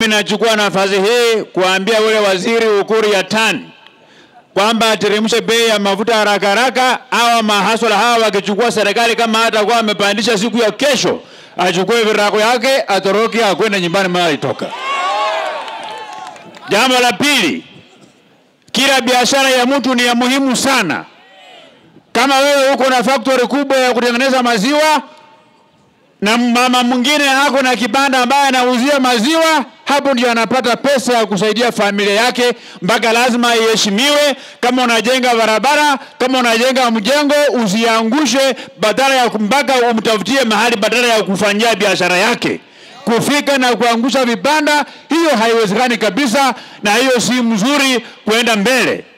Nachukua nafasi hii kuambia ule waziri Ukur Yatani kwamba ateremshe bei ya mafuta haraka haraka. Hawa mahasala hawa wakichukua serikali, kama hatakuwa amepandisha siku ya kesho, achukue virago yake atoroke, akwende nyumbani mahali alitoka. Jambo la pili, kila biashara ya mtu ni ya muhimu sana. Kama wewe uko na factory kubwa ya kutengeneza maziwa na mama mwingine ako na kibanda ambaye anauzia maziwa, hapo ndio anapata pesa ya kusaidia familia yake, mpaka lazima iheshimiwe. Kama unajenga barabara, kama unajenga mjengo, usiangushe, badala ya mpaka umtafutie mahali badala ya kufanyia biashara yake. Kufika na kuangusha vibanda, hiyo haiwezekani kabisa, na hiyo si mzuri kuenda mbele.